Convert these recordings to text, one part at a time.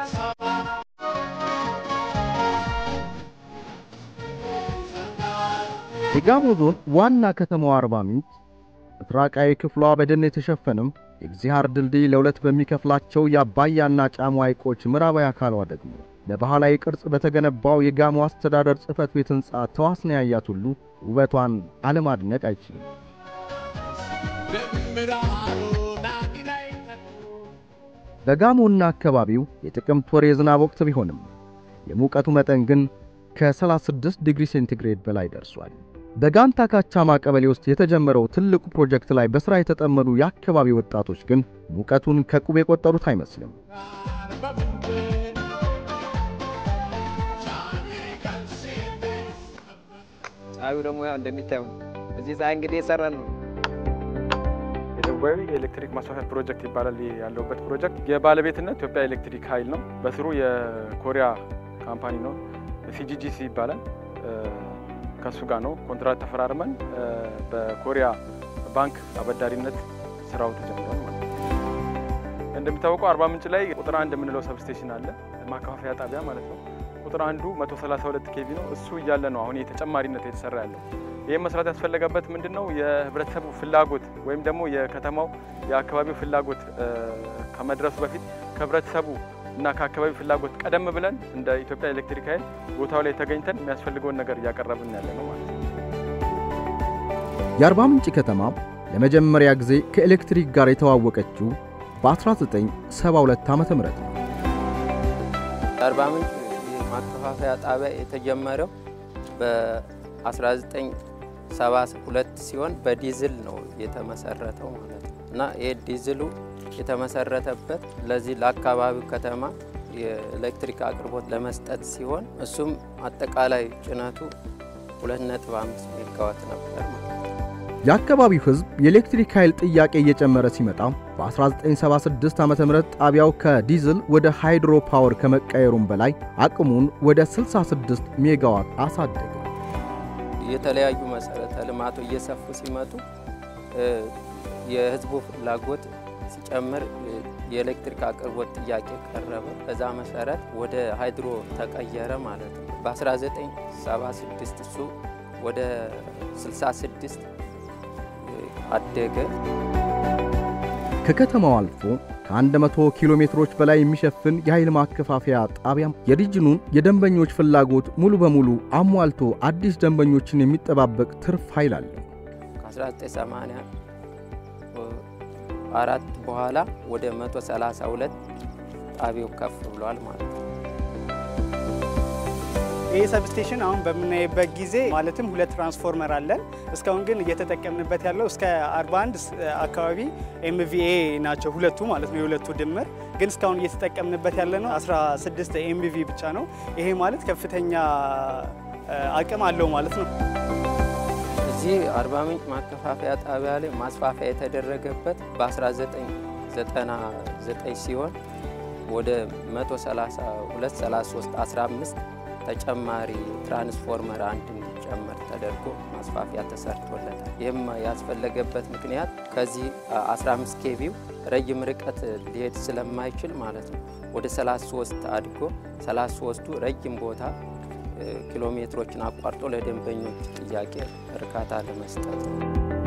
የጋሞ ዞን ዋና ከተማዋ አርባ ምንጭ ምስራቃዊ ክፍሏ በደን የተሸፈነም የግዚሃር ድልድይ ለሁለት በሚከፍላቸው የአባያና ጫሞ ሐይቆች ምዕራባዊ አካሏ ደግሞ ለባህላዊ ቅርጽ በተገነባው የጋሞ አስተዳደር ጽሕፈት ቤት ሕንፃ ተዋስና ያያት ሁሉ ውበቷን አለማድነቅ አይችልም። በጋሞና አካባቢው የጥቅምት ወር የዝናብ ወቅት ቢሆንም የሙቀቱ መጠን ግን ከ36 ዲግሪ ሴንቲግሬድ በላይ ደርሷል። በጋንታ ካቻማ ቀበሌ ውስጥ የተጀመረው ትልቁ ፕሮጀክት ላይ በሥራ የተጠመዱ የአካባቢ ወጣቶች ግን ሙቀቱን ከቁብ የቆጠሩት አይመስልም። ፀሐዩ ደግሞ ያው እንደሚታየው እዚህ ፀሐይ እንግዲህ የሰራን ነው። የደቡባዊ የኤሌክትሪክ ማስፋፊያ ፕሮጀክት ይባላል። ይህ ያለውበት ፕሮጀክት የባለቤትነት ኢትዮጵያ ኤሌክትሪክ ኃይል ነው። በስሩ የኮሪያ ካምፓኒ ነው፣ ሲጂጂሲ ይባላል። ከእሱ ጋር ነው ኮንትራት ተፈራርመን በኮሪያ ባንክ አበዳሪነት ስራው ተጀምሯል ማለት ነው። እንደሚታወቀው አርባ ምንጭ ላይ ቁጥር አንድ የምንለው ሰብስቴሽን አለ፣ ማከፋፈያ ጣቢያ ማለት ነው። ቁጥር አንዱ 132 ኬቪ ነው። እሱ እያለ ነው አሁን የተጨማሪነት የተሰራ ያለው። ይህም መስራት ያስፈለገበት ምንድን ነው? የህብረተሰቡ ፍላጎት ወይም ደግሞ የከተማው የአካባቢው ፍላጎት ከመድረሱ በፊት ከህብረተሰቡ እና ከአካባቢው ፍላጎት ቀደም ብለን እንደ ኢትዮጵያ ኤሌክትሪክ ኃይል ቦታው ላይ ተገኝተን የሚያስፈልገውን ነገር እያቀረብን ያለ ነው ማለት ነው። የአርባ ምንጭ ከተማ ለመጀመሪያ ጊዜ ከኤሌክትሪክ ጋር የተዋወቀችው በ1972 ዓ ም ነው። አርባ ምንጭ ማከፋፈያ ጣቢያ የተጀመረው በ1972 ሲሆን በዲዝል ነው የተመሰረተው ማለት ነው እና ይህ ዲዝሉ የተመሰረተበት ለዚህ ለአካባቢው ከተማ የኤሌክትሪክ አቅርቦት ለመስጠት ሲሆን እሱም አጠቃላይ ጭነቱ 2.5 ሜጋዋት ነበር ማለት ነው። የአካባቢው ሕዝብ የኤሌክትሪክ ኃይል ጥያቄ እየጨመረ ሲመጣ በ1976 ዓ ም ጣቢያው ከዲዝል ወደ ሃይድሮ ፓወር ከመቀየሩም በላይ አቅሙን ወደ 66 ሜጋዋት አሳደገ። የተለያዩ መሰረተ ልማቱ እየሰፉ ሲመጡ የህዝቡ ፍላጎት ሲጨምር የኤሌክትሪክ አቅርቦት ጥያቄ ቀረበ። በዛ መሰረት ወደ ሃይድሮ ተቀየረ ማለት ነው። በ1976 እሱ ወደ 66 አደገ። ከከተማው አልፎ ከ100 ኪሎ ሜትሮች በላይ የሚሸፍን የኃይል ማከፋፈያ ጣቢያም የሪጅኑን የደንበኞች ፍላጎት ሙሉ በሙሉ አሟልቶ አዲስ ደንበኞችን የሚጠባበቅ ትርፍ ኃይል አለው። ከ1984 በኋላ ወደ 132 ጣቢያው ከፍ ብሏል ማለት ነው። ይህ ሰብስቴሽን አሁን በምናይበት ጊዜ ማለትም ሁለት ትራንስፎርመር አለን። እስካሁን ግን እየተጠቀምንበት ያለው እስከ 41 አካባቢ ኤምቪኤ ናቸው ሁለቱ ማለት ነው። የሁለቱ ድምር ግን እስካሁን እየተጠቀምንበት ያለ ነው 16 ኤምቪ ብቻ ነው። ይሄ ማለት ከፍተኛ አቅም አለው ማለት ነው። እዚህ አርባ ምንጭ ማከፋፈያ ጣቢያ ላይ ማስፋፊያ የተደረገበት በ1999 ሲሆን ወደ 132 33 15 ተጨማሪ ትራንስፎርመር አንድ እንዲጨመር ተደርጎ ማስፋፊያ ተሰርቶለታል። ይህም ያስፈለገበት ምክንያት ከዚህ 15 ኬቪው ረጅም ርቀት ሊሄድ ስለማይችል ማለት ነው ወደ 33 አድጎ 33ቱ ረጅም ቦታ ኪሎ ሜትሮችን አቋርጦ ለደንበኞች ጥያቄ እርካታ ለመስጠት ነው።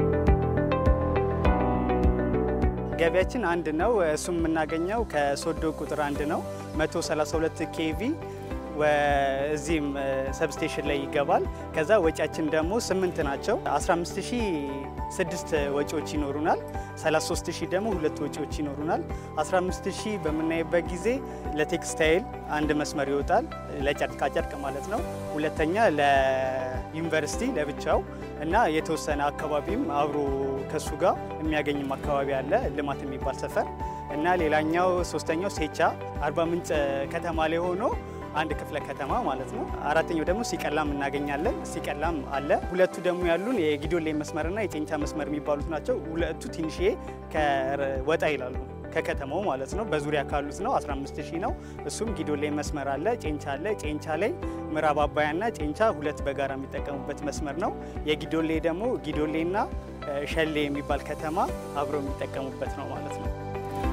ገቢያችን አንድ ነው። እሱም የምናገኘው ከሶዶ ቁጥር አንድ ነው 132 ኬቪ እዚህም ሰብስቴሽን ላይ ይገባል። ከዛ ወጪያችን ደግሞ ስምንት ናቸው። 15006 ወጪዎች ይኖሩናል። 33000 ደግሞ ሁለት ወጪዎች ይኖሩናል። 15000 በምናይበት ጊዜ ለቴክስታይል አንድ መስመር ይወጣል፣ ለጨርቃጨርቅ ማለት ነው። ሁለተኛ ለዩኒቨርሲቲ ለብቻው እና የተወሰነ አካባቢም አብሮ ከሱ ጋር የሚያገኝም አካባቢ አለ ልማት የሚባል ሰፈር እና ሌላኛው ሶስተኛው ሴቻ አርባ ምንጭ ከተማ ላይ ሆኖ አንድ ክፍለ ከተማ ማለት ነው። አራተኛው ደግሞ ሲቀላም እናገኛለን። ሲቀላም አለ። ሁለቱ ደግሞ ያሉን የጊዶሌ መስመርና የጨንቻ መስመር የሚባሉት ናቸው። ሁለቱ ትንሽዬ ወጣ ይላሉ ከከተማው ማለት ነው። በዙሪያ ካሉት ነው 15000 ነው። እሱም ጊዶሌ መስመር አለ፣ ጨንቻ አለ። ጨንቻ ላይ ምዕራብ አባያና ጨንቻ ሁለት በጋራ የሚጠቀሙበት መስመር ነው። የጊዶሌ ደግሞ ጊዶሌና ሸሌ የሚባል ከተማ አብረው የሚጠቀሙበት ነው ማለት ነው።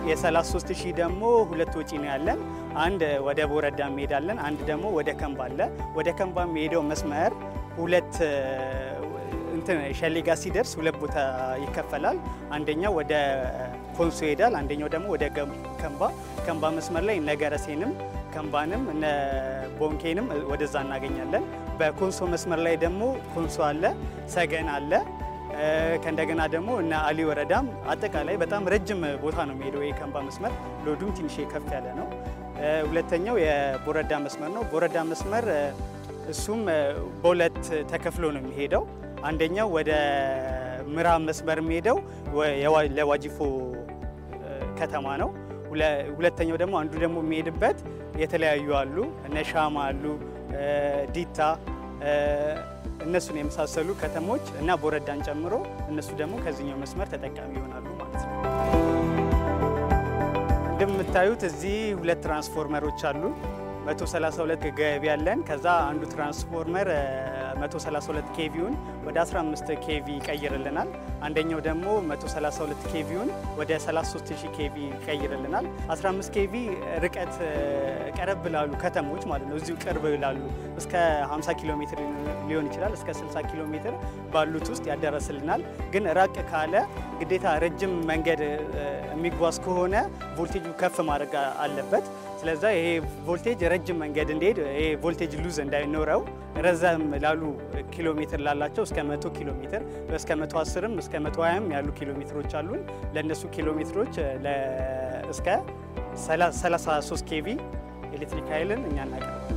የ33 ሺህ ደግሞ ሁለት ወጪ ነው ያለን። አንድ ወደ ቦረዳ እንሄዳለን፣ አንድ ደግሞ ወደ ከምባ አለ። ወደ ከምባ የሚሄደው መስመር ሁለት እንትን ሸሌ ጋር ሲደርስ ሁለት ቦታ ይከፈላል። አንደኛው ወደ ኮንሶ ይሄዳል፣ አንደኛው ደግሞ ወደ ከምባ። ከምባ መስመር ላይ ነገረሴንም ከምባንም እነ ቦንኬንም ወደዛ እናገኛለን። በኮንሶ መስመር ላይ ደግሞ ኮንሶ አለ፣ ሰገን አለ ከእንደገና ደግሞ እነ አሊ ወረዳም አጠቃላይ በጣም ረጅም ቦታ ነው የሚሄደው የከምባ መስመር። ሎዱም ትንሽ ከፍ ያለ ነው። ሁለተኛው የቦረዳ መስመር ነው። ቦረዳ መስመር እሱም በሁለት ተከፍሎ ነው የሚሄደው። አንደኛው ወደ ምዕራብ መስመር የሚሄደው ለዋጂፎ ከተማ ነው። ሁለተኛው ደግሞ አንዱ ደግሞ የሚሄድበት የተለያዩ አሉ እነ ሻማ አሉ ዲታ እነሱን የመሳሰሉ ከተሞች እና ቦረዳን ጨምሮ እነሱ ደግሞ ከዚህኛው መስመር ተጠቃሚ ይሆናሉ ማለት ነው። እንደምታዩት እዚህ ሁለት ትራንስፎርመሮች አሉ። 132 ገቢ ያለን ከዛ አንዱ ትራንስፎርመር 132 ኬቪውን ወደ 15 ኬቪ ይቀይርልናል። አንደኛው ደግሞ 132 ኬቪውን ወደ 33000 ኬቪ ይቀይርልናል። 15 ኬቪ ርቀት ቀረብ ላሉ ከተሞች ማለት ነው እዚሁ ቅርብ ላሉ እስከ 50 ኪሎ ሜትር ሊሆን ይችላል እስከ 60 ኪሎ ሜትር ባሉት ውስጥ ያደረስልናል። ግን ራቅ ካለ ግዴታ ረጅም መንገድ የሚጓዝ ከሆነ ቮልቴጁ ከፍ ማድረግ አለበት። ስለዛ ይሄ ቮልቴጅ ረጅም መንገድ እንዲሄድ ይሄ ቮልቴጅ ሉዝ እንዳይኖረው ረዘም ላሉ ኪሎ ሜትር ላላቸው እስከ 100 ኪሎ ሜትር እስከ 110ም እስከ 120ም ያሉ ኪሎ ሜትሮች አሉን። ለእነሱ ኪሎ ሜትሮች እስከ 33 ኬቪ ኤሌክትሪክ ኃይልን እኛ እናቀርባለን።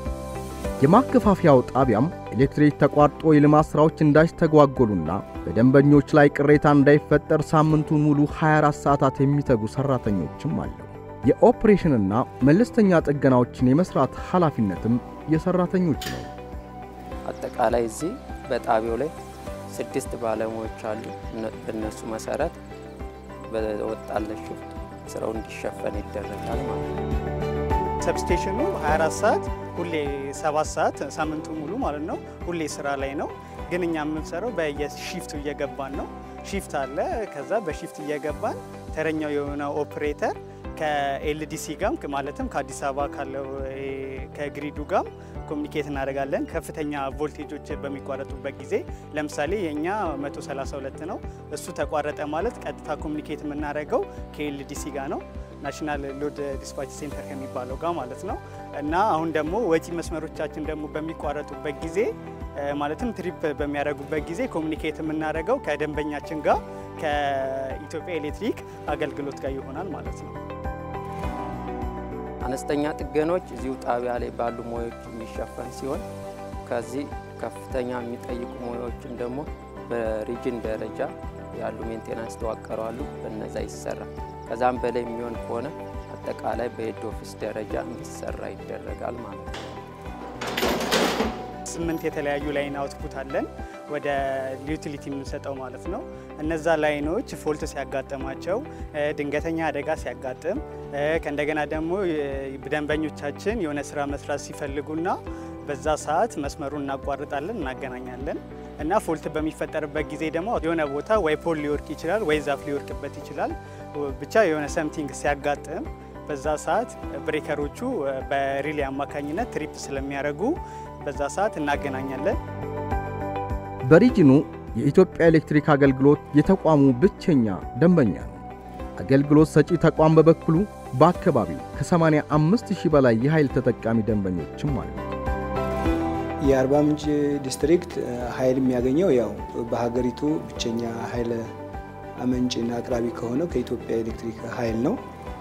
የማከፋፈያው ጣቢያም ኤሌክትሪክ ተቋርጦ የልማት ሥራዎች እንዳይስተጓጎሉና በደንበኞች ላይ ቅሬታ እንዳይፈጠር ሳምንቱን ሙሉ 24 ሰዓታት የሚተጉ ሠራተኞችም አለው። የኦፕሬሽንና መለስተኛ ጥገናዎችን የመስራት ኃላፊነትም የሠራተኞች ነው። አጠቃላይ እዚህ በጣቢያው ላይ ስድስት ባለሙያዎች አሉ። በእነሱ መሰረት በወጣለት ሽፍት ስራው እንዲሸፈን ይደረጋል ማለት ነው። ሰብስቴሽኑ 24 ሰዓት ሁሌ 7 ሰዓት ሳምንቱ ሙሉ ማለት ነው ሁሌ ስራ ላይ ነው። ግን እኛ የምንሰራው በየሺፍቱ እየገባን ነው። ሺፍት አለ። ከዛ በሺፍት እየገባን ተረኛው የሆነ ኦፕሬተር ከኤልዲሲ ጋም ማለትም ከአዲስ አበባ ካለው ከግሪዱ ጋም ኮሚኒኬት እናደርጋለን። ከፍተኛ ቮልቴጆች በሚቋረጡበት ጊዜ ለምሳሌ የእኛ 132 ነው። እሱ ተቋረጠ ማለት ቀጥታ ኮሚኒኬት የምናደርገው ከኤልዲሲ ጋር ነው ናሽናል ሎድ ዲስፓች ሴንተር ከሚባለው ጋር ማለት ነው። እና አሁን ደግሞ ወጪ መስመሮቻችን ደግሞ በሚቋረጡበት ጊዜ ማለትም ትሪፕ በሚያደርጉበት ጊዜ ኮሚኒኬት የምናደርገው ከደንበኛችን ጋር ከኢትዮጵያ ኤሌክትሪክ አገልግሎት ጋር ይሆናል ማለት ነው። አነስተኛ ጥገኖች እዚሁ ጣቢያ ላይ ባሉ ሙያዎች የሚሸፈን ሲሆን ከዚህ ከፍተኛ የሚጠይቁ ሙያዎችን ደግሞ በሪጅን ደረጃ ያሉ ሜንቴናንስ ተዋቀረዋሉ በነዛ ይሰራል። ከዛም በላይ የሚሆን ከሆነ አጠቃላይ በሄድ ኦፊስ ደረጃ እንዲሰራ ይደረጋል ማለት ነው። ስምንት የተለያዩ ላይን አውትፑት አለን ወደ ዩቲሊቲ የምንሰጠው ማለት ነው። እነዛ ላይኖች ፎልት ሲያጋጥማቸው፣ ድንገተኛ አደጋ ሲያጋጥም፣ ከእንደገና ደግሞ ደንበኞቻችን የሆነ ስራ መስራት ሲፈልጉና በዛ ሰዓት መስመሩን እናቋርጣለን፣ እናገናኛለን እና ፎልት በሚፈጠርበት ጊዜ ደግሞ የሆነ ቦታ ወይ ፖል ሊወርቅ ይችላል ወይ ዛፍ ሊወርቅበት ይችላል። ብቻ የሆነ ሰምቲንግ ሲያጋጥም በዛ ሰዓት ብሬከሮቹ በሪሌ አማካኝነት ትሪፕ ስለሚያደርጉ በዛ ሰዓት እናገናኛለን። በሪጅኑ የኢትዮጵያ ኤሌክትሪክ አገልግሎት የተቋሙ ብቸኛ ደንበኛ ነው። አገልግሎት ሰጪ ተቋም በበኩሉ በአካባቢው ከ85 ሺህ በላይ የኃይል ተጠቃሚ ደንበኞችም አሉ። የአርባ ምንጭ ዲስትሪክት ኃይል የሚያገኘው ያው በሀገሪቱ ብቸኛ ኃይል አመንጭና አቅራቢ ከሆነው ከኢትዮጵያ ኤሌክትሪክ ኃይል ነው።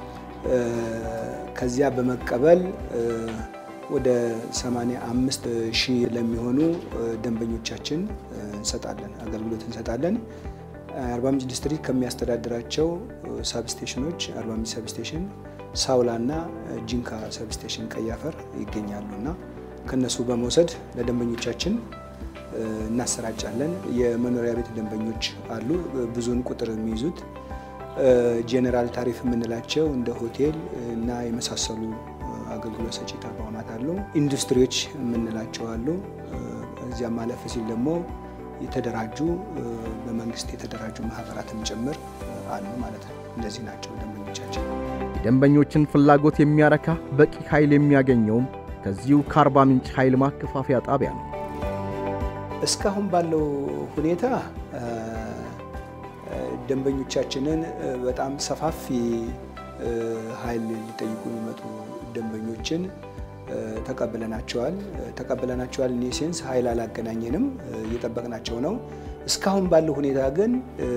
ከዚያ በመቀበል ወደ 85 ሺህ ለሚሆኑ ደንበኞቻችን እንሰጣለን አገልግሎት እንሰጣለን። አርባ ምንጭ ዲስትሪክት ከሚያስተዳድራቸው ሳብስቴሽኖች አርባ ምንጭ ሰብስቴሽን፣ ሳውላ እና ጂንካ ሰብስቴሽን ቀይ አፈር ይገኛሉ እና ከነሱ በመውሰድ ለደንበኞቻችን እናሰራጫለን። የመኖሪያ ቤት ደንበኞች አሉ፣ ብዙውን ቁጥር የሚይዙት ጄኔራል ታሪፍ የምንላቸው እንደ ሆቴል እና የመሳሰሉ አገልግሎት ሰጪ ተቋማት አሉ። ኢንዱስትሪዎች የምንላቸው አሉ። እዚያም ማለፍ ሲል ደግሞ የተደራጁ በመንግስት የተደራጁ ማህበራትም ጭምር አሉ ማለት ነው። እነዚህ ናቸው ደንበኞቻችን። የደንበኞችን ፍላጎት የሚያረካ በቂ ኃይል የሚያገኘውም ከዚሁ ከአርባ ምንጭ ኃይል ማከፋፈያ ጣቢያ ነው። እስካሁን ባለው ሁኔታ ደንበኞቻችንን በጣም ሰፋፊ ኃይል ሊጠይቁ የሚመጡ ደንበኞችን ተቀብለናቸዋል ተቀብለናቸዋል። እኔ ሴንስ ኃይል አላገናኘንም፣ እየጠበቅናቸው ነው። እስካሁን ባለው ሁኔታ ግን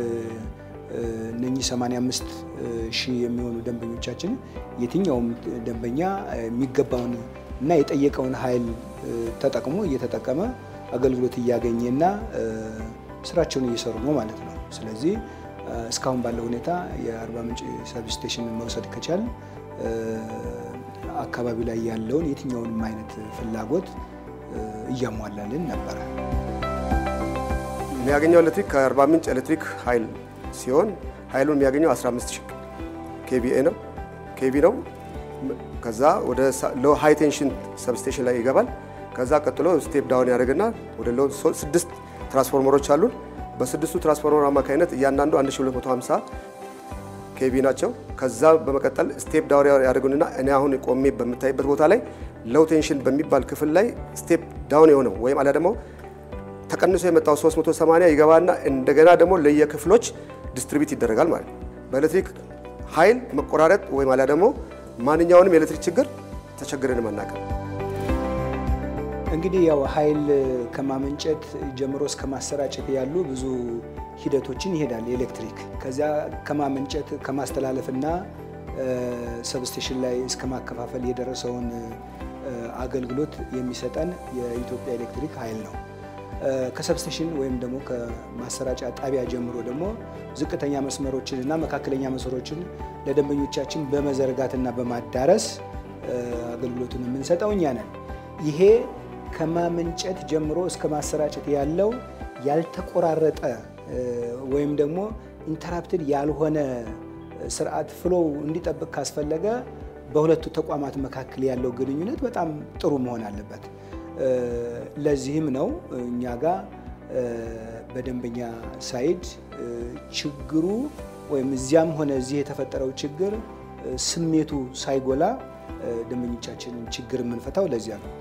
እነኚህ 85 ሺህ የሚሆኑ ደንበኞቻችን የትኛውም ደንበኛ የሚገባውን እና የጠየቀውን ኃይል ተጠቅሞ እየተጠቀመ አገልግሎት እያገኘና ስራቸውን እየሰሩ ነው ማለት ነው። ስለዚህ እስካሁን ባለው ሁኔታ የአርባ ምንጭ ሰብስቴሽን መውሰድ ከቻል አካባቢው ላይ ያለውን የትኛውንም አይነት ፍላጎት እያሟላልን ነበረ። የሚያገኘው ኤሌክትሪክ ከአርባ ምንጭ ኤሌክትሪክ ኃይል ሲሆን ኃይሉን የሚያገኘው 15 ኬቪኤ ነው ኬቪ ነው። ከዛ ወደ ሎ ሃይ ቴንሽን ሰብስቴሽን ላይ ይገባል። ከዛ ቀጥሎ ስቴፕ ዳውን ያደርግና ወደ ሎ ስድስት ትራንስፎርመሮች አሉን። በስድስቱ ትራንስፎርመር አማካኝነት እያንዳንዱ 1250 ኬቪ ናቸው። ከዛ በመቀጠል ስቴፕ ዳውን ያደርጉንና እኔ አሁን ቆሜ በምታይበት ቦታ ላይ ሎው ቴንሽን በሚባል ክፍል ላይ ስቴፕ ዳውን የሆነው ወይም አሊያ ደግሞ ተቀንሶ የመጣው 380 ይገባና እንደገና ደግሞ ለየክፍሎች ዲስትሪቢዩት ይደረጋል ማለት ነው። በኤሌክትሪክ ኃይል መቆራረጥ ወይም አሊያ ደግሞ ማንኛውንም የኤሌክትሪክ ችግር ተቸግረን መናገር እንግዲህ ያው ኃይል ከማመንጨት ጀምሮ እስከ ማሰራጨት ያሉ ብዙ ሂደቶችን ይሄዳል ኤሌክትሪክ። ከዚያ ከማመንጨት ከማስተላለፍና ሰብስቴሽን ላይ እስከ ማከፋፈል የደረሰውን አገልግሎት የሚሰጠን የኢትዮጵያ ኤሌክትሪክ ኃይል ነው። ከሰብስቴሽን ወይም ደግሞ ከማሰራጫ ጣቢያ ጀምሮ ደግሞ ዝቅተኛ መስመሮችን እና መካከለኛ መስመሮችን ለደንበኞቻችን በመዘርጋትና በማዳረስ አገልግሎቱን የምንሰጠው እኛ ነን። ይሄ ከማመንጨት ጀምሮ እስከ ማሰራጨት ያለው ያልተቆራረጠ ወይም ደግሞ ኢንተራፕትድ ያልሆነ ስርዓት ፍሎው እንዲጠብቅ ካስፈለገ በሁለቱ ተቋማት መካከል ያለው ግንኙነት በጣም ጥሩ መሆን አለበት። ለዚህም ነው እኛ ጋር በደንበኛ ሳይድ ችግሩ ወይም እዚያም ሆነ እዚህ የተፈጠረው ችግር ስሜቱ ሳይጎላ ደንበኞቻችንን ችግር የምንፈታው ለዚያ ነው።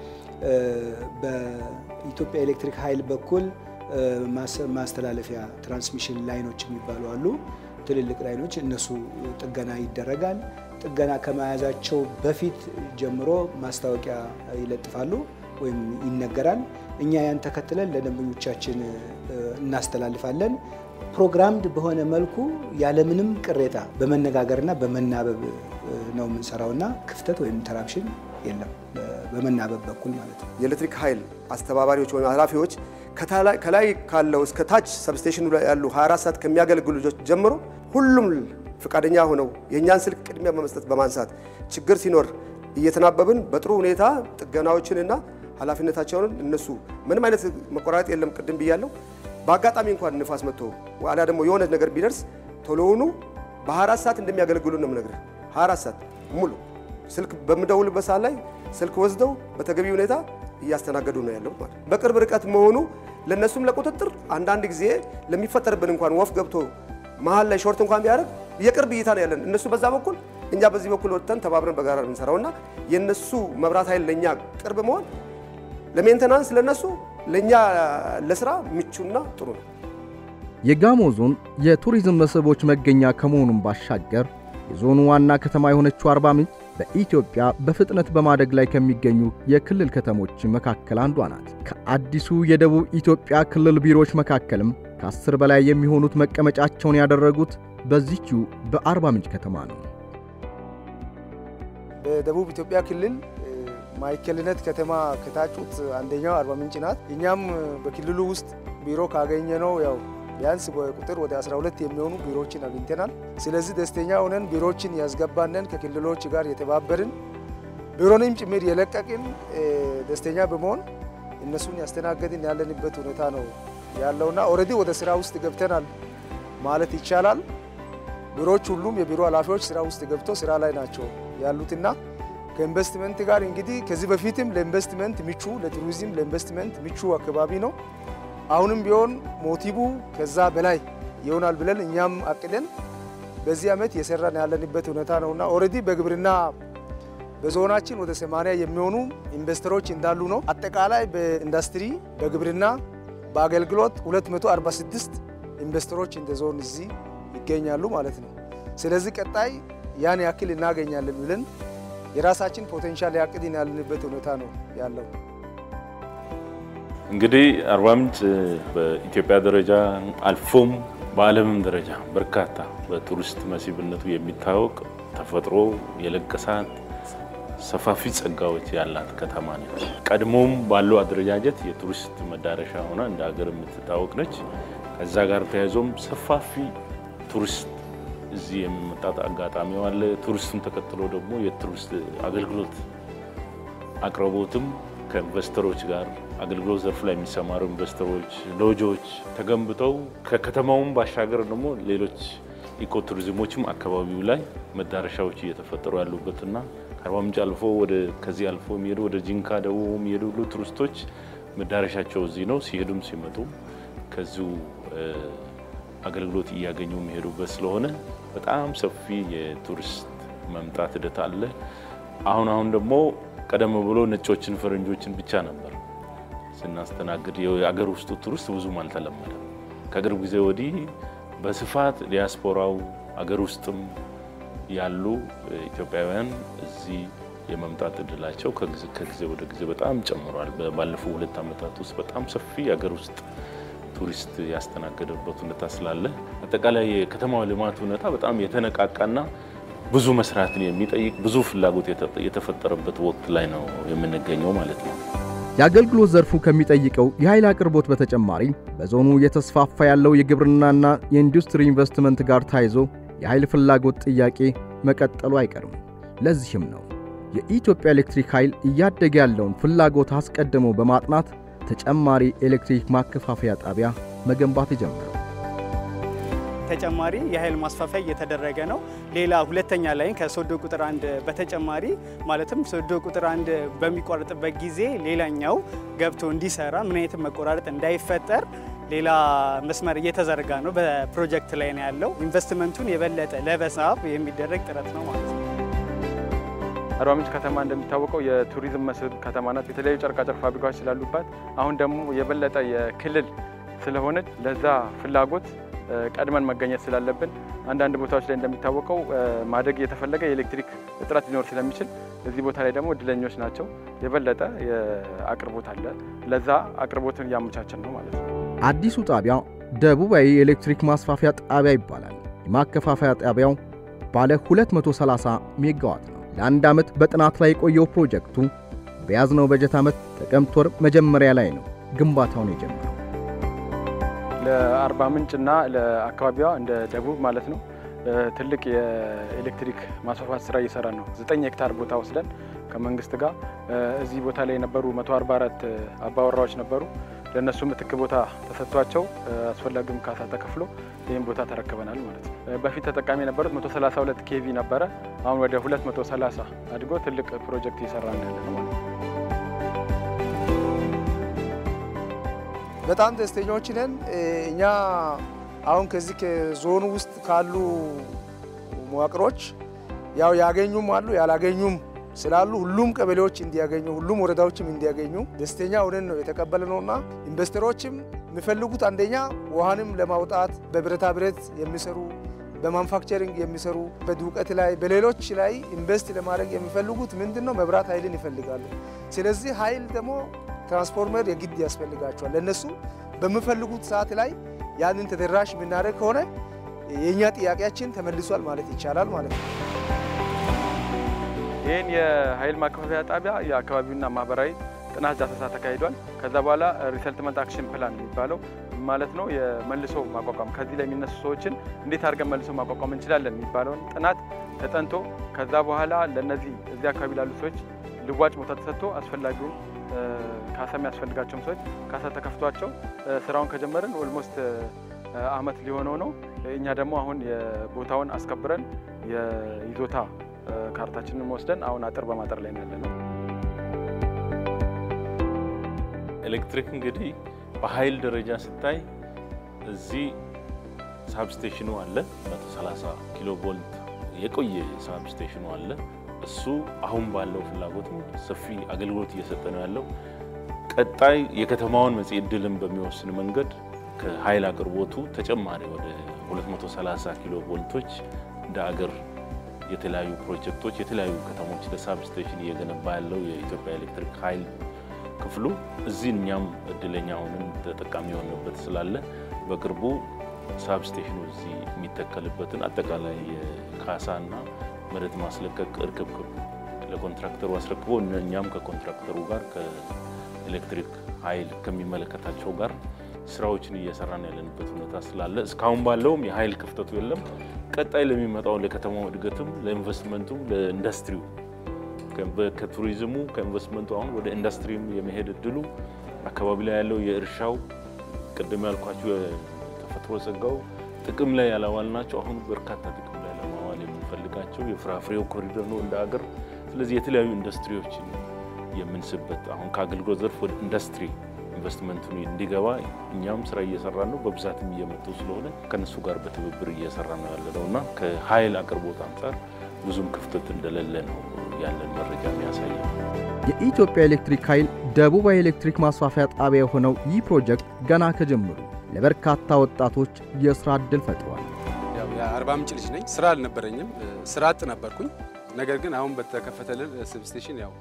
በኢትዮጵያ ኤሌክትሪክ ኃይል በኩል ማስተላለፊያ ትራንስሚሽን ላይኖች የሚባሉ አሉ። ትልልቅ ላይኖች እነሱ ጥገና ይደረጋል። ጥገና ከመያዛቸው በፊት ጀምሮ ማስታወቂያ ይለጥፋሉ ወይም ይነገራል። እኛ ያን ተከትለን ለደንበኞቻችን እናስተላልፋለን። ፕሮግራምድ በሆነ መልኩ ያለምንም ቅሬታ በመነጋገርና በመናበብ ነው የምንሰራውና ክፍተት ወይም ኢንተራፕሽን የለም። በመናበብ በኩል ማለት ነው። የኤሌክትሪክ ኃይል አስተባባሪዎች ወይም ኃላፊዎች ከላይ ካለው እስከ ታች ሰብስቴሽኑ ላይ ያሉ 24 ሰዓት ከሚያገለግሉ ልጆች ጀምሮ ሁሉም ፈቃደኛ ሆነው የእኛን ስልክ ቅድሚያ በመስጠት በማንሳት ችግር ሲኖር እየተናበብን በጥሩ ሁኔታ ጥገናዎችንና ኃላፊነታቸውን እነሱ ምንም አይነት መቆራረጥ የለም። ቅድም ብያለሁ። በአጋጣሚ እንኳን ንፋስ መጥቶ አሊያ ደግሞ የሆነ ነገር ቢደርስ ቶሎውኑ በ24 ሰዓት እንደሚያገለግሉ ነው የምነግርህ። 24 ሰዓት ሙሉ ስልክ በምደውልበት ሰዓት ላይ ስልክ ወስደው በተገቢ ሁኔታ እያስተናገዱ ነው ያለው ማለት በቅርብ ርቀት መሆኑ ለነሱም ለቁጥጥር አንዳንድ ጊዜ ለሚፈጠርብን እንኳን ወፍ ገብቶ መሀል ላይ ሾርት እንኳን ቢያደርግ የቅርብ እይታ ነው ያለን። እነሱ በዛ በኩል እኛ በዚህ በኩል ወጥተን ተባብረን በጋራ የምንሰራው እና የእነሱ መብራት ኃይል ለእኛ ቅርብ መሆን ለሜንተናንስ ለነሱ ለእኛ ለስራ ምቹና ጥሩ ነው። የጋሞ ዞን የቱሪዝም መስህቦች መገኛ ከመሆኑም ባሻገር የዞኑ ዋና ከተማ የሆነችው አርባ ምንጭ በኢትዮጵያ በፍጥነት በማደግ ላይ ከሚገኙ የክልል ከተሞች መካከል አንዷ ናት። ከአዲሱ የደቡብ ኢትዮጵያ ክልል ቢሮዎች መካከልም ከአስር በላይ የሚሆኑት መቀመጫቸውን ያደረጉት በዚችው በአርባ ምንጭ ከተማ ነው። በደቡብ ኢትዮጵያ ክልል ማዕከልነት ከተማ ከታጩት አንደኛው አርባ ምንጭ ናት። እኛም በክልሉ ውስጥ ቢሮ ካገኘነው ያው ቢያንስ በቁጥር ወደ 12 የሚሆኑ ቢሮዎችን አግኝተናል። ስለዚህ ደስተኛ ሆነን ቢሮዎችን ያስገባንን ከክልሎች ጋር የተባበርን ቢሮንም ጭምር የለቀቅን ደስተኛ በመሆን እነሱን ያስተናገድን ያለንበት ሁኔታ ነው ያለውና ኦልሬዲ ወደ ስራ ውስጥ ገብተናል ማለት ይቻላል። ቢሮዎች ሁሉም የቢሮ ኃላፊዎች ስራ ውስጥ ገብቶ ስራ ላይ ናቸው ያሉትና ከኢንቨስትመንት ጋር እንግዲህ ከዚህ በፊትም ለኢንቨስትመንት ምቹ ለቱሪዝም ለኢንቨስትመንት ምቹ አካባቢ ነው። አሁንም ቢሆን ሞቲቡ ከዛ በላይ ይሆናል ብለን እኛም አቅደን በዚህ ዓመት የሰራን ያለንበት ሁኔታ ነውና ኦልሬዲ በግብርና በዞናችን ወደ 80 የሚሆኑ ኢንቨስተሮች እንዳሉ ነው። አጠቃላይ በኢንዱስትሪ፣ በግብርና፣ በአገልግሎት 246 ኢንቨስተሮች እንደ ዞን እዚህ ይገኛሉ ማለት ነው። ስለዚህ ቀጣይ ያን ያክል እናገኛለን ብለን የራሳችን ፖቴንሻል ያቅድን ያለንበት ሁኔታ ነው ያለው። እንግዲህ አርባ ምንጭ በኢትዮጵያ ደረጃ አልፎም በዓለምም ደረጃ በርካታ በቱሪስት መስህብነቱ የሚታወቅ ተፈጥሮ የለገሳት ሰፋፊ ጸጋዎች ያላት ከተማ ነች። ቀድሞም ባለው አደረጃጀት የቱሪስት መዳረሻ ሆና እንደ ሀገር የምትታወቅ ነች። ከዛ ጋር ተያይዞም ሰፋፊ ቱሪስት እዚህ የሚመጣት አጋጣሚው አለ። ቱሪስቱን ተከትሎ ደግሞ የቱሪስት አገልግሎት አቅርቦትም ከኢንቨስተሮች ጋር አገልግሎት ዘርፍ ላይ የሚሰማሩ ኢንቨስተሮች ሎጆች ተገንብተው ከከተማውም ባሻገር ደግሞ ሌሎች ኢኮ ቱሪዝሞችም አካባቢው ላይ መዳረሻዎች እየተፈጠሩ ያሉበትና ከአርባ ምንጭ አልፎ ወደ ከዚህ አልፎ የሚሄዱ ወደ ጂንካ ደቡብ የሚሄዱ ሁሉ ቱሪስቶች መዳረሻቸው እዚህ ነው። ሲሄዱም ሲመጡ ከዚሁ አገልግሎት እያገኙ የሚሄዱበት ስለሆነ በጣም ሰፊ የቱሪስት መምጣት ሂደት አለ። አሁን አሁን ደግሞ ቀደም ብሎ ነጮችን ፈረንጆችን ብቻ ነበር ስናስተናግድ የአገር ውስጡ ቱሪስት ብዙም አልተለመደም። ከቅርብ ጊዜ ወዲህ በስፋት ዲያስፖራው አገር ውስጥም ያሉ ኢትዮጵያውያን እዚህ የመምጣት እድላቸው ከጊዜ ወደ ጊዜ በጣም ጨምሯል። ባለፉ ሁለት ዓመታት ውስጥ በጣም ሰፊ የአገር ውስጥ ቱሪስት ያስተናገደበት ሁኔታ ስላለ አጠቃላይ የከተማው ልማት ሁኔታ በጣም የተነቃቃና ብዙ መስራትን የሚጠይቅ ብዙ ፍላጎት የተፈጠረበት ወቅት ላይ ነው የምንገኘው ማለት ነው። የአገልግሎት ዘርፉ ከሚጠይቀው የኃይል አቅርቦት በተጨማሪ በዞኑ እየተስፋፋ ያለው የግብርናና የኢንዱስትሪ ኢንቨስትመንት ጋር ታይዞ የኃይል ፍላጎት ጥያቄ መቀጠሉ አይቀርም። ለዚህም ነው የኢትዮጵያ ኤሌክትሪክ ኃይል እያደገ ያለውን ፍላጎት አስቀድሞ በማጥናት ተጨማሪ ኤሌክትሪክ ማከፋፈያ ጣቢያ መገንባት የጀመረው። ተጨማሪ የኃይል ማስፋፊያ እየተደረገ ነው። ሌላ ሁለተኛ ላይን ከሶዶ ቁጥር አንድ በተጨማሪ ማለትም ሶዶ ቁጥር አንድ በሚቋረጥበት ጊዜ ሌላኛው ገብቶ እንዲሰራ ምን አይነት መቆራረጥ እንዳይፈጠር ሌላ መስመር እየተዘረጋ ነው። በፕሮጀክት ላይ ነው ያለው። ኢንቨስትመንቱን የበለጠ ለመሳብ የሚደረግ ጥረት ነው ማለት ነው። አርባ ምንጭ ከተማ እንደሚታወቀው የቱሪዝም መስህብ ከተማ ናት። የተለያዩ ጨርቃጨርቅ ፋብሪካዎች ስላሉባት አሁን ደግሞ የበለጠ የክልል ስለሆነች ለዛ ፍላጎት ቀድመን መገኘት ስላለብን አንዳንድ ቦታዎች ላይ እንደሚታወቀው ማደግ እየተፈለገ የኤሌክትሪክ እጥረት ሊኖር ስለሚችል እዚህ ቦታ ላይ ደግሞ እድለኞች ናቸው። የበለጠ አቅርቦት አለ። ለዛ አቅርቦትን እያመቻችን ነው ማለት ነው። አዲሱ ጣቢያ ደቡባዊ የኤሌክትሪክ ማስፋፊያ ጣቢያ ይባላል። የማከፋፈያ ጣቢያው ባለ 230 ሜጋዋት ነው። ለአንድ ዓመት በጥናት ላይ የቆየው ፕሮጀክቱ በያዝነው በጀት ዓመት ጥቅምት ወር መጀመሪያ ላይ ነው ግንባታውን የጀመረው። ለአርባ ምንጭና ለአካባቢዋ እንደ ደቡብ ማለት ነው ትልቅ የኤሌክትሪክ ማስፋፋት ስራ እየሰራ ነው። ዘጠኝ ሄክታር ቦታ ወስደን ከመንግስት ጋር እዚህ ቦታ ላይ የነበሩ 144 አባወራዎች ነበሩ። ለእነሱ ምትክ ቦታ ተሰጥቷቸው አስፈላጊውም ካሳ ተከፍሎ ይህም ቦታ ተረክበናል ማለት ነው። በፊት ተጠቃሚ የነበሩት 132 ኬቪ ነበረ። አሁን ወደ 230 አድጎ ትልቅ ፕሮጀክት እየሰራ ነው ያለ ነው ማለት ነው። በጣም ደስተኞች ነን። እኛ አሁን ከዚህ ከዞኑ ውስጥ ካሉ መዋቅሮች ያው ያገኙም አሉ ያላገኙም ስላሉ ሁሉም ቀበሌዎች እንዲያገኙ ሁሉም ወረዳዎችም እንዲያገኙ ደስተኛ ሆነን ነው የተቀበልነውና ኢንቨስተሮችም የሚፈልጉት አንደኛ ውሃንም ለማውጣት በብረታ ብረት የሚሰሩ በማንፋክቸሪንግ የሚሰሩ በድውቀት ላይ በሌሎች ላይ ኢንቨስት ለማድረግ የሚፈልጉት ምንድን ነው? መብራት ኃይልን ይፈልጋሉ። ስለዚህ ኃይል ደግሞ ትራንስፎርመር የግድ ያስፈልጋቸዋል። ለእነሱ በሚፈልጉት ሰዓት ላይ ያንን ተደራሽ የምናደርግ ከሆነ የእኛ ጥያቄያችን ተመልሷል ማለት ይቻላል ማለት ነው። ይህን የኃይል ማከፋፈያ ጣቢያ የአካባቢውና ማህበራዊ ጥናት ዳሰሳ ተካሂዷል። ከዛ በኋላ ሪሰልትመንት አክሽን ፕላን የሚባለው ማለት ነው የመልሶ ማቋቋም ከዚህ ላይ የሚነሱ ሰዎችን እንዴት አድርገን መልሶ ማቋቋም እንችላለን የሚባለውን ጥናት ተጠንቶ ከዛ በኋላ ለነዚህ እዚህ አካባቢ ላሉ ሰዎች ልዋጭ ቦታ ተሰጥቶ አስፈላጊውን ካሳ የሚያስፈልጋቸውም ሰዎች ካሳ ተከፍቷቸው ስራውን ከጀመርን ኦልሞስት አመት ሊሆነው ነው። እኛ ደግሞ አሁን የቦታውን አስከብረን የይዞታ ካርታችንን ወስደን አሁን አጥር በማጠር ላይ ያለ ነው። ኤሌክትሪክ እንግዲህ በኃይል ደረጃ ስታይ እዚህ ሳብስቴሽኑ አለ 130 ኪሎ ቮልት የቆየ ሳብስቴሽኑ አለ። እሱ አሁን ባለው ፍላጎትም ሰፊ አገልግሎት እየሰጠ ነው ያለው። ቀጣይ የከተማውን መጽሔ ዕድልን በሚወስን መንገድ ከኃይል አቅርቦቱ ተጨማሪ ወደ 230 ኪሎ ቮልቶች እንደ አገር የተለያዩ ፕሮጀክቶች የተለያዩ ከተሞች ለሳብስቴሽን እየገነባ ያለው የኢትዮጵያ ኤሌክትሪክ ኃይል ክፍሉ እዚህ እኛም እድለኛ ሆነን ተጠቃሚ የሆነበት ስላለ በቅርቡ ሳብስቴሽኑ እዚህ የሚተከልበትን አጠቃላይ የካሳና መሬት ማስለቀቅ እርክብክብ ለኮንትራክተሩ አስረክቦ እኛም ከኮንትራክተሩ ጋር ከኤሌክትሪክ ኃይል ከሚመለከታቸው ጋር ስራዎችን እየሰራን ያለንበት ሁኔታ ስላለ እስካሁን ባለውም የኃይል ክፍተቱ የለም። ቀጣይ ለሚመጣው ለከተማው እድገትም ለኢንቨስትመንቱም ለኢንዱስትሪው ከቱሪዝሙ ከኢንቨስትመንቱ አሁን ወደ ኢንዱስትሪም የመሄድ እድሉ አካባቢ ላይ ያለው የእርሻው ቅድም ያልኳቸው የተፈጥሮ ጸጋው ጥቅም ላይ ያላዋልናቸው አሁን በርካታ ጥቅም ላይ ለማዋል የምንፈልጋቸው የፍራፍሬው ኮሪደር ነው እንደ ሀገር። ስለዚህ የተለያዩ ኢንዱስትሪዎችን የምንስበት አሁን ከአገልግሎት ዘርፍ ወደ ኢንዱስትሪ ኢንቨስትመንቱን እንዲገባ እኛም ስራ እየሰራን ነው። በብዛትም እየመጡ ስለሆነ ከነሱ ጋር በትብብር እየሰራ ነው ያለ ነው እና ከኃይል አቅርቦት አንጻር ብዙም ክፍተት እንደሌለ ነው ያለን መረጃ የሚያሳየው። የኢትዮጵያ ኤሌክትሪክ ኃይል ደቡባዊ ኤሌክትሪክ ማስፋፊያ ጣቢያ የሆነው ይህ ፕሮጀክት ገና ከጀምሩ ለበርካታ ወጣቶች የሥራ ዕድል ፈጥሯል። ያው የአርባ ምንጭ ልጅ ነኝ። ስራ አልነበረኝም፣ ስራ አጥ ነበርኩኝ። ነገር ግን አሁን በተከፈተልን ሰብስቴሽን ያው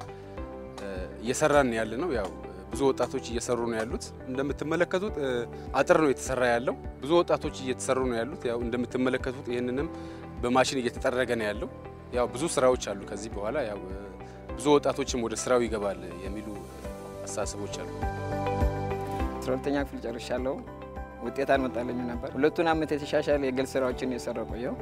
እየሰራን ያለ ነው። ያው ብዙ ወጣቶች እየሰሩ ነው ያሉት። እንደምትመለከቱት አጥር ነው የተሰራ ያለው። ብዙ ወጣቶች እየተሰሩ ነው ያሉት። ያው እንደምትመለከቱት ይህንንም በማሽን እየተጠረገ ነው ያለው። ያው ብዙ ስራዎች አሉ። ከዚህ በኋላ ያው ብዙ ወጣቶችም ወደ ስራው ይገባል የሚሉ አስተሳሰቦች አሉ። አስራ ሁለተኛ ክፍል ጨርሻለሁ። ውጤት አልመጣልኝም ነበር። ሁለቱን ዓመት የተሻሻለ የግል ስራዎችን የሰራው ቆየው።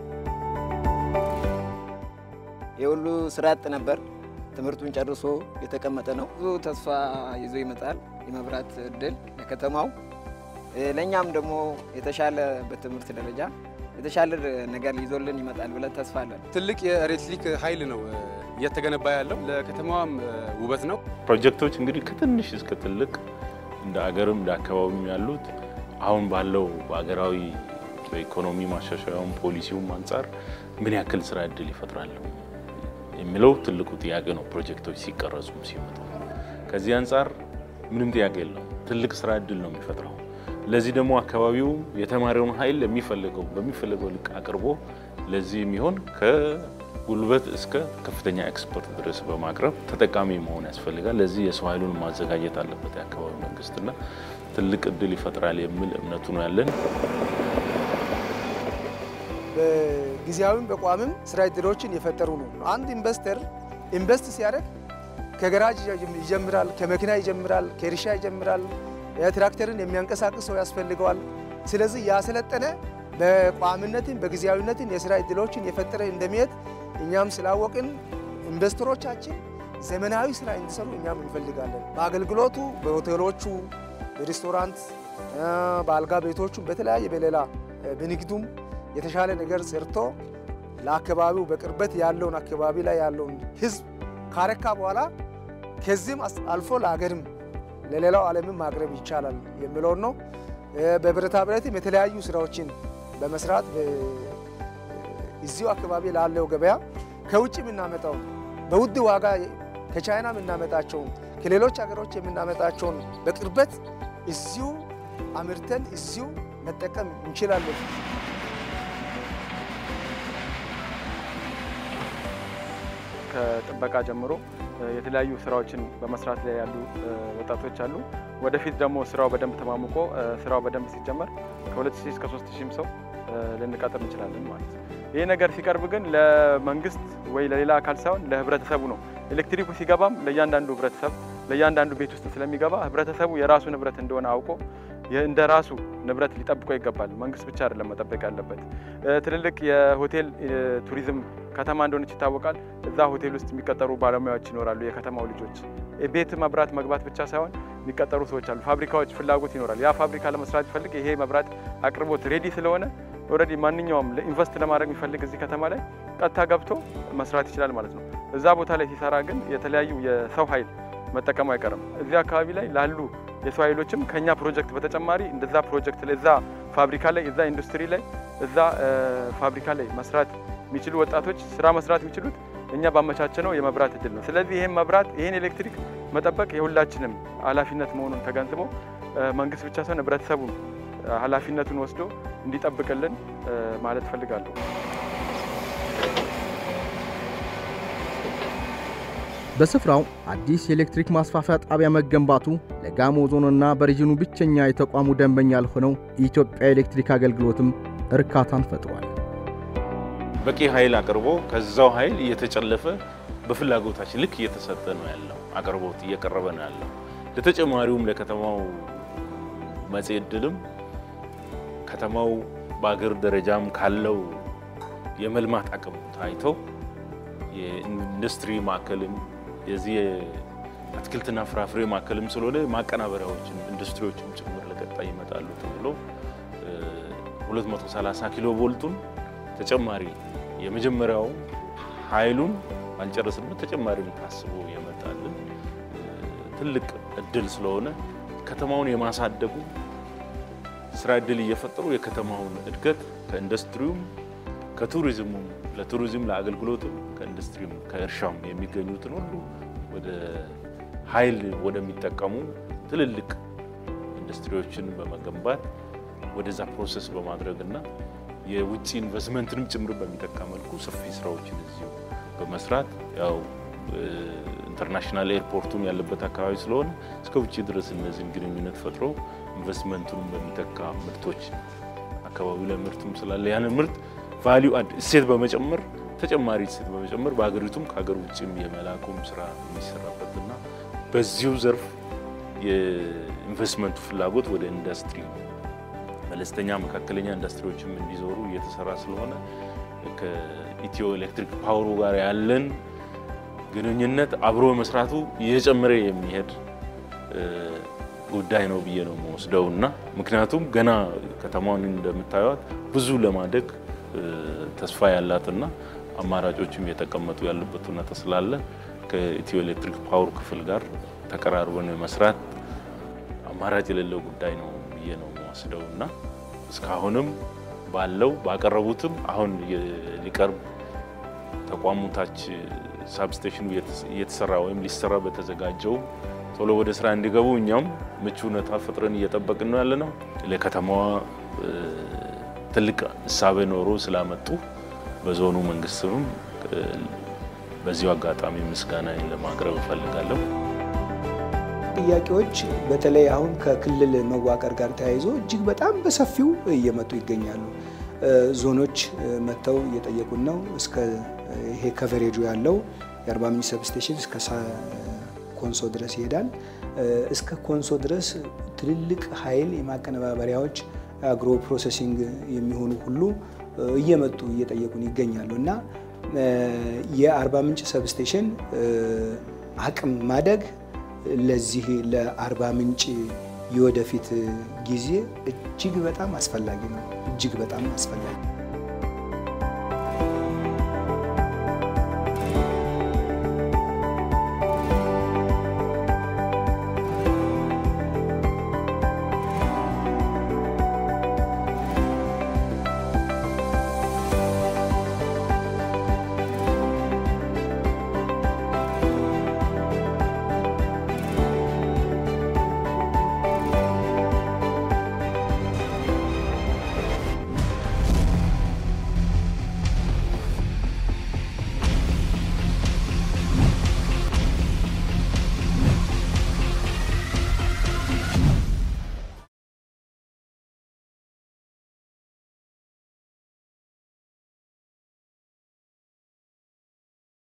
የሁሉ ስራ አጥ ነበር። ትምህርቱን ጨርሶ የተቀመጠ ነው። ብዙ ተስፋ ይዞ ይመጣል። የመብራት እድል ለከተማው፣ ለእኛም ደግሞ የተሻለ በትምህርት ደረጃ የተሻለ ነገር ይዞልን ይመጣል ብለን ተስፋ አለን። ትልቅ የኤሌክትሪክ ኃይል ነው እየተገነባ ያለው ለከተማዋም ውበት ነው። ፕሮጀክቶች እንግዲህ ከትንሽ እስከ ትልቅ እንደ አገርም እንደ አካባቢም ያሉት አሁን ባለው በአገራዊ በኢኮኖሚ ማሻሻያውም ፖሊሲውም አንጻር ምን ያክል ስራ እድል ይፈጥራሉ የሚለው ትልቁ ጥያቄ ነው። ፕሮጀክቶች ሲቀረጹም ሲመጡ ከዚህ አንጻር ምንም ጥያቄ የለው፣ ትልቅ ስራ እድል ነው የሚፈጥረው። ለዚህ ደግሞ አካባቢው የተማሪውን ኃይል የሚፈልገው በሚፈልገው ልክ አቅርቦ ለዚህ የሚሆን ከጉልበት እስከ ከፍተኛ ኤክስፐርት ድረስ በማቅረብ ተጠቃሚ መሆን ያስፈልጋል። ለዚህ የሰው ኃይሉን ማዘጋጀት አለበት የአካባቢ መንግስትና ትልቅ እድል ይፈጥራል የሚል እምነቱ ነው ያለን። በጊዜያዊም በቋምም ስራ እድሎችን የፈጠሩ ነው። አንድ ኢንቨስተር ኢንቨስት ሲያደርግ ከገራጅ ይጀምራል፣ ከመኪና ይጀምራል፣ ከእርሻ ይጀምራል። ትራክተርን የሚያንቀሳቅስ ሰው ያስፈልገዋል። ስለዚህ ያሰለጠነ በቋምነትን በጊዜያዊነትን የስራ እድሎችን የፈጠረ እንደሚሄድ እኛም ስላወቅን ኢንቨስተሮቻችን ዘመናዊ ስራ እንዲሰሩ እኛም እንፈልጋለን። በአገልግሎቱ በሆቴሎቹ፣ በሬስቶራንት፣ በአልጋ ቤቶቹ፣ በተለያየ በሌላ በንግዱም የተሻለ ነገር ሰርቶ ለአካባቢው በቅርበት ያለውን አካባቢ ላይ ያለውን ሕዝብ ካረካ በኋላ ከዚህም አልፎ ለሀገርም ለሌላው ዓለምም ማቅረብ ይቻላል የሚለውን ነው። በብረታ ብረትም የተለያዩ ስራዎችን በመስራት እዚሁ አካባቢ ላለው ገበያ ከውጭ የምናመጣውን በውድ ዋጋ ከቻይና የምናመጣቸውን ከሌሎች ሀገሮች የምናመጣቸውን በቅርበት እዚሁ አምርተን እዚሁ መጠቀም እንችላለን። ከጥበቃ ጀምሮ የተለያዩ ስራዎችን በመስራት ላይ ያሉ ወጣቶች አሉ። ወደፊት ደግሞ ስራው በደንብ ተማምቆ ስራው በደንብ ሲጀመር ከ2000 እስከ 3000 ሰው ልንቀጥር እንችላለን ማለት ነው። ይህ ነገር ሲቀርብ ግን ለመንግስት ወይ ለሌላ አካል ሳይሆን ለህብረተሰቡ ነው። ኤሌክትሪኩ ሲገባም ለእያንዳንዱ ህብረተሰብ ለእያንዳንዱ ቤት ውስጥ ስለሚገባ ህብረተሰቡ የራሱ ንብረት እንደሆነ አውቆ እንደ ራሱ ንብረት ሊጠብቀው ይገባል። መንግስት ብቻ አይደለም መጠበቅ ያለበት። ትልልቅ የሆቴል ቱሪዝም ከተማ እንደሆነች ይታወቃል። እዛ ሆቴል ውስጥ የሚቀጠሩ ባለሙያዎች ይኖራሉ። የከተማው ልጆች ቤት መብራት መግባት ብቻ ሳይሆን የሚቀጠሩ ሰዎች አሉ። ፋብሪካዎች ፍላጎት ይኖራል። ያ ፋብሪካ ለመስራት ይፈልግ ይሄ መብራት አቅርቦት ሬዲ ስለሆነ ኦልሬዲ ማንኛውም ኢንቨስት ለማድረግ የሚፈልግ እዚህ ከተማ ላይ ቀጥታ ገብቶ መስራት ይችላል ማለት ነው። እዛ ቦታ ላይ ሲሰራ ግን የተለያዩ የሰው ኃይል መጠቀሙ አይቀርም። እዚህ አካባቢ ላይ ላሉ የሰው ኃይሎችም ከኛ ፕሮጀክት በተጨማሪ እንደዛ ፕሮጀክት እዛ ፋብሪካ ላይ እዛ ኢንዱስትሪ ላይ እዛ ፋብሪካ ላይ መስራት የሚችሉ ወጣቶች ስራ መስራት የሚችሉት እኛ ባመቻቸነው የመብራት እድል ነው። ስለዚህ ይህን መብራት ይህን ኤሌክትሪክ መጠበቅ የሁላችንም ኃላፊነት መሆኑን ተገንዝቦ መንግስት ብቻ ሳይሆን ህብረተሰቡም ኃላፊነቱን ወስዶ እንዲጠብቅልን ማለት እፈልጋለሁ። በስፍራው አዲስ የኤሌክትሪክ ማስፋፊያ ጣቢያ መገንባቱ ለጋሞ ዞንና በሪጅኑ ብቸኛ የተቋሙ ደንበኛ ያልሆነው የኢትዮጵያ ኤሌክትሪክ አገልግሎትም እርካታን ፈጥሯል። በቂ ኃይል አቅርቦ ከዛው ኃይል እየተጨለፈ በፍላጎታችን ልክ እየተሰጠ ነው ያለው። አቅርቦት እየቀረበ ነው ያለው። ለተጨማሪውም ለከተማው መጽሔ ዕድልም ከተማው በአገር ደረጃም ካለው የመልማት አቅም ታይተው የኢንዱስትሪ ማዕከልም የዚህ የአትክልትና ፍራፍሬ ማዕከልም ስለሆነ ማቀናበሪያዎችም ኢንዱስትሪዎችም ጭምር ለቀጣይ ይመጣሉ ተብሎ 230 ኪሎ ቮልቱን ተጨማሪ የመጀመሪያው ኃይሉን ባልጨረስንበት ተጨማሪ ታስቦ የመጣልን ትልቅ እድል ስለሆነ ከተማውን የማሳደጉ ስራ እድል እየፈጠሩ የከተማውን እድገት ከኢንዱስትሪውም ከቱሪዝሙም ለቱሪዝም ለአገልግሎትም ከኢንዱስትሪም ከእርሻም የሚገኙትን ሁሉ ወደ ኃይል ወደሚጠቀሙ ትልልቅ ኢንዱስትሪዎችን በመገንባት ወደዛ ፕሮሰስ በማድረግና የውጭ ኢንቨስትመንትንም ጭምር በሚተካ መልኩ ሰፊ ስራዎችን እዚሁ በመስራት ያው ኢንተርናሽናል ኤርፖርቱም ያለበት አካባቢ ስለሆነ እስከ ውጭ ድረስ እነዚህን ግንኙነት ፈጥሮ ኢንቨስትመንቱንም በሚተካ ምርቶች አካባቢው ላይ ምርቱም ስላለ ያንን ምርት ቫሊዩ አድ እሴት በመጨመር ተጨማሪ እሴት በመጨመር በሀገሪቱም ከሀገር ውጭም የመላኩም ስራ የሚሰራበትና በዚሁ ዘርፍ የኢንቨስትመንቱ ፍላጎት ወደ ኢንዱስትሪ መለስተኛ መካከለኛ ኢንዱስትሪዎችም እንዲዞሩ እየተሰራ ስለሆነ ከኢትዮ ኤሌክትሪክ ፓወሩ ጋር ያለን ግንኙነት አብሮ መስራቱ እየጨመረ የሚሄድ ጉዳይ ነው ብዬ ነው የምወስደው እና ምክንያቱም ገና ከተማውን እንደምታዩት ብዙ ለማደግ ተስፋ ያላትና አማራጮችም የተቀመጡ ያለበት ሁኔታ ስላለ ከኢትዮ ኤሌክትሪክ ፓወር ክፍል ጋር ተቀራርበን መስራት አማራጭ የሌለው ጉዳይ ነው ብዬ ነው የምወስደው እና እስካሁንም ባለው ባቀረቡትም አሁን ሊቀርብ ተቋሙ ታች ሳብስቴሽኑ እየተሰራ ወይም ሊሰራ በተዘጋጀው ቶሎ ወደ ስራ እንዲገቡ እኛም ምቹ ሁኔታ ፈጥረን እየጠበቅን ነው ያለ ነው። ለከተማዋ ትልቅ እሳቤ ኖሮ ስላመጡ በዞኑ መንግስትም በዚሁ አጋጣሚ ምስጋና ለማቅረብ እፈልጋለሁ። ጥያቄዎች በተለይ አሁን ከክልል መዋቀር ጋር ተያይዞ እጅግ በጣም በሰፊው እየመጡ ይገኛሉ። ዞኖች መጥተው እየጠየቁን ነው። እስከ ይሄ ከቨሬጁ ያለው የአርባ ምንጭ ሰብስቴሽን እስከ ኮንሶ ድረስ ይሄዳል። እስከ ኮንሶ ድረስ ትልልቅ ኃይል የማቀነባበሪያዎች አግሮ ፕሮሰሲንግ የሚሆኑ ሁሉ እየመጡ እየጠየቁን ይገኛሉ እና የአርባ ምንጭ ሰብስቴሽን አቅም ማደግ ለዚህ ለአርባ ምንጭ የወደፊት ጊዜ እጅግ በጣም አስፈላጊ ነው። እጅግ በጣም አስፈላጊ